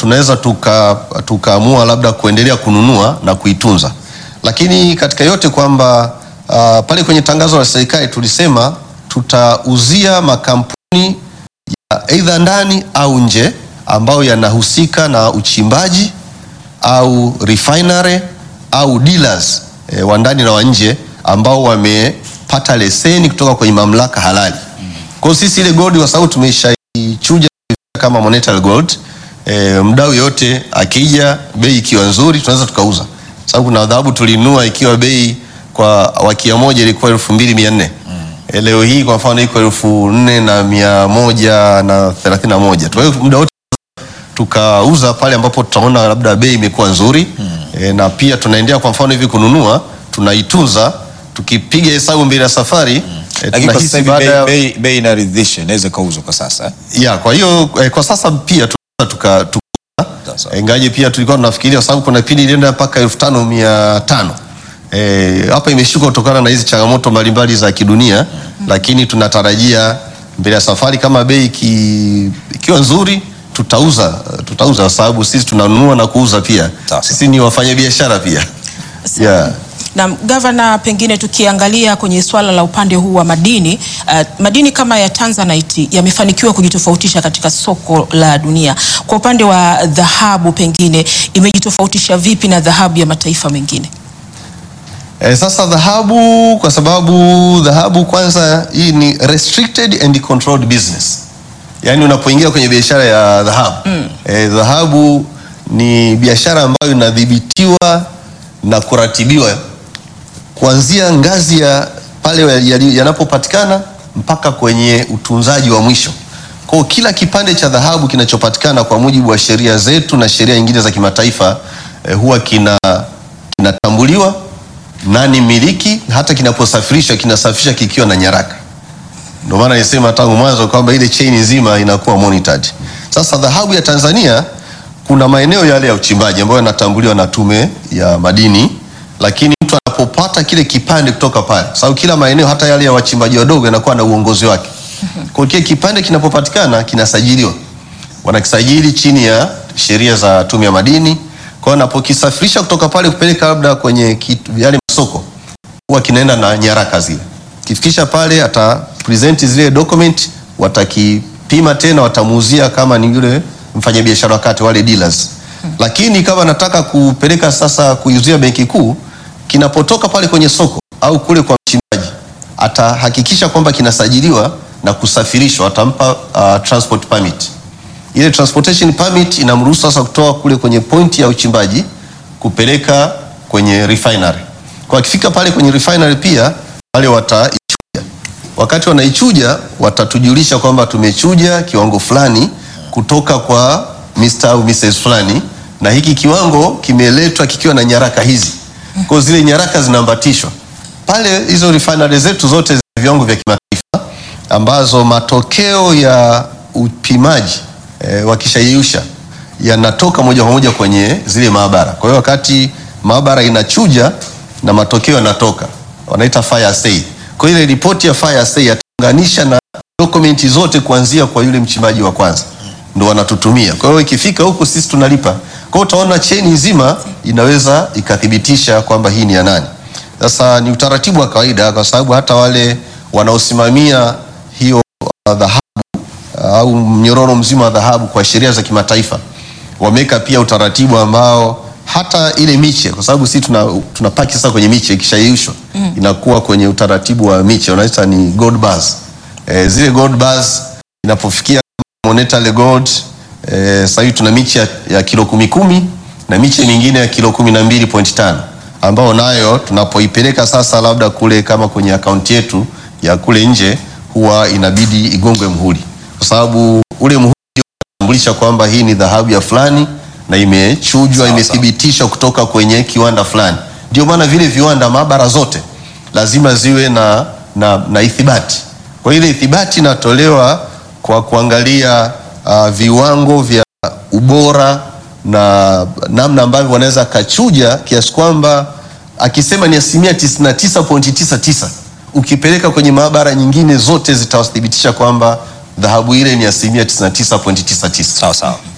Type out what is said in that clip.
tunaweza tuka tukaamua labda kuendelea kununua na kuitunza, lakini katika yote kwamba uh, pale kwenye tangazo la serikali tulisema tutauzia makampuni ya aidha ndani au nje ambayo yanahusika na uchimbaji au refinery au dealers e, wa ndani na wa nje ambao wamepata leseni kutoka kwenye mamlaka halali. Kwa hiyo sisi ile gold kwa sababu tumeshaichuja kama monetary gold e, mdau yote akija bei ikiwa nzuri tunaweza tukauza, sababu kuna dhahabu tulinunua ikiwa bei kwa wakia moja ilikuwa elfu mbili mia nne e, leo hii kwa mfano iko elfu nne na mia moja na thelathini na moja. Kwa hiyo muda wote tukauza pale ambapo tutaona labda bei imekuwa nzuri e, na pia tunaendelea kwa mfano hivi kununua tunaitunza, tukipiga hesabu mbele ya safari e, Lakini kwa tunahisi sasa hivi baada bei, ya bei, bei inaridhisha, inaweza ikauzwa kwa sasa. ya kwa hiyo eh, kwa sasa pia tunaweza tuka, tuka Sasa. ingaje pia tulikuwa tunafikiria kwa sababu kuna kipindi ilienda mpaka elfu tano mia tano Eh, hapa imeshuka kutokana na hizi changamoto mbalimbali za kidunia, lakini tunatarajia mbele ya safari kama bei iki- ikiwa nzuri tutauza tutauza, kwa sababu sisi tunanunua na kuuza pia. Sawa. Sisi ni wafanyabiashara pia yeah. Na gavana, pengine tukiangalia kwenye swala la upande huu wa madini uh, madini kama ya Tanzanite yamefanikiwa kujitofautisha katika soko la dunia. Kwa upande wa dhahabu, pengine imejitofautisha vipi na dhahabu ya mataifa mengine? E, sasa dhahabu kwa sababu dhahabu kwanza hii ni restricted and controlled business. Yaani unapoingia kwenye biashara ya dhahabu mm. e, dhahabu ni biashara ambayo inadhibitiwa na kuratibiwa kuanzia ngazi ya pale yali- yanapopatikana mpaka kwenye utunzaji wa mwisho. Kwa hiyo kila kipande cha dhahabu kinachopatikana kwa mujibu wa sheria zetu na sheria nyingine za kimataifa eh, huwa kina kinatambuliwa nani miliki, hata kinaposafirishwa kinasafirishwa kikiwa na nyaraka. Ndio maana nisema tangu mwanzo kwamba ile chain nzima inakuwa monitored. Sasa dhahabu ya Tanzania kuna maeneo yale ya uchimbaji ambayo yanatambuliwa na Tume ya Madini, lakini mtu anapopata kile kipande kutoka pale, sababu kila maeneo hata yale ya wachimbaji wadogo yanakuwa na uongozi wake. Kwa hiyo kile kipande kinapopatikana kinasajiliwa, wanakisajili chini ya sheria za Tume ya Madini. Kwa hiyo anapokisafirisha kutoka pale kupeleka labda kwenye kitu, yale masoko huwa kinaenda na nyaraka zile. Kifikisha pale ata present zile document, watakipima tena, watamuuzia kama ni yule mfanyabiashara wa kati, wale dealers. Lakini kama nataka kupeleka sasa kuiuzia benki kuu, kinapotoka pale kwenye soko au kule kwa mchimbaji, atahakikisha kwamba kinasajiliwa na kusafirishwa, atampa uh, transport permit. Ile transportation permit inamruhusu sasa kutoa kule kwenye point ya uchimbaji kupeleka kwenye refinery. Kwa akifika pale kwenye refinery pia wale wataichuja. Wakati wanaichuja watatujulisha kwamba tumechuja kiwango fulani kutoka kwa Mr. au Mrs. fulani na hiki kiwango kimeletwa kikiwa na nyaraka hizi. Kwa hiyo zile nyaraka zinaambatishwa. Pale hizo refinery zetu zote zina viwango vya kimataifa ambazo matokeo ya upimaji e, wakishayeyusha yanatoka moja kwa moja kwenye zile maabara. Kwa hiyo wakati maabara inachuja na matokeo yanatoka, wanaita fire assay. Kwa hiyo ile ripoti ya fire assay yataunganisha na dokumenti zote kuanzia kwa yule mchimbaji wa kwanza, ndo wanatutumia. Kwa hiyo ikifika huku sisi tunalipa. Kwa hiyo utaona cheni nzima inaweza ikathibitisha kwamba hii ni ya nani. Sasa ni utaratibu wa kawaida, kwa sababu hata wale wanaosimamia hiyo uh, dhahabu au mnyororo mzima wa dhahabu kwa sheria za kimataifa wameweka pia utaratibu ambao hata ile miche, kwa sababu sisi tuna, tuna paki sasa kwenye miche ikishayeyushwa mm. inakuwa kwenye utaratibu wa miche unaita ni gold bars. E, zile gold bars inapofikia monetary gold e, sasa hivi tuna miche ya, ya kilo kumi kumi na miche mingine ya kilo kumi na mbili point tano ambao nayo tunapoipeleka sasa labda kule kama kwenye akaunti yetu ya kule nje huwa inabidi igongwe mhuri kwa sababu ule muhuri unatambulisha kwamba hii ni dhahabu ya fulani na imechujwa, Sawa, imethibitishwa kutoka kwenye kiwanda fulani. Ndio maana vile viwanda, maabara zote lazima ziwe na, na, na ithibati. Kwa hiyo ile ithibati inatolewa kwa kuangalia uh, viwango vya ubora na namna ambavyo wanaweza kachuja kiasi kwamba akisema ni asilimia 99.99 ukipeleka kwenye maabara nyingine zote zitathibitisha kwamba dhahabu ile ni asilimia 99.99. Sawa sawa.